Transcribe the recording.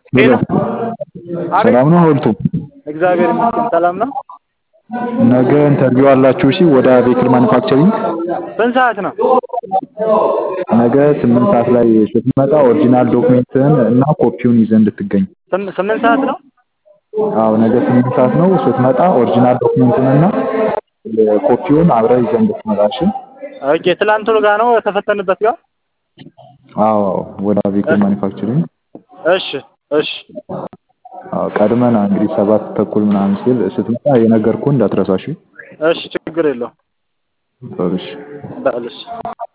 ሄሎ አቤት ሰላም ነው ሀውልቱ? እግዚአብሔር ይመስገን ሰላም ነው። ነገ ኢንተርቪው አላችሁ እሺ ወደ ቬክል ማኑፋክቸሪንግ ስንት ሰዓት ነው? ነገ ስምንት ሰዓት ላይ ስትመጣ ኦሪጂናል ዶክሜንትህን እና ኮፒውን ይዘህ እንድትገኝ ስም- ስምንት ሰዓት ነው? አዎ ነገ ስምንት ሰዓት ነው ስትመጣ ኦሪጂናል ዶክሜንትን እና ኮፒውን አብረህ ይዘህ እንድትመጣ እሺ ኦኬ ትላንቱ ጋር ነው የተፈተንበት ጋር? አዎ አዎ ወደ ቬክል ማኑፋክቸሪንግ እሺ እሺ አዎ ቀድመና እንግዲህ ሰባት ተኩል ምናምን ሲል ስትመጣ የነገርኩህን እንዳትረሳ እሺ እሺ ችግር የለውም በል እሺ በል እሺ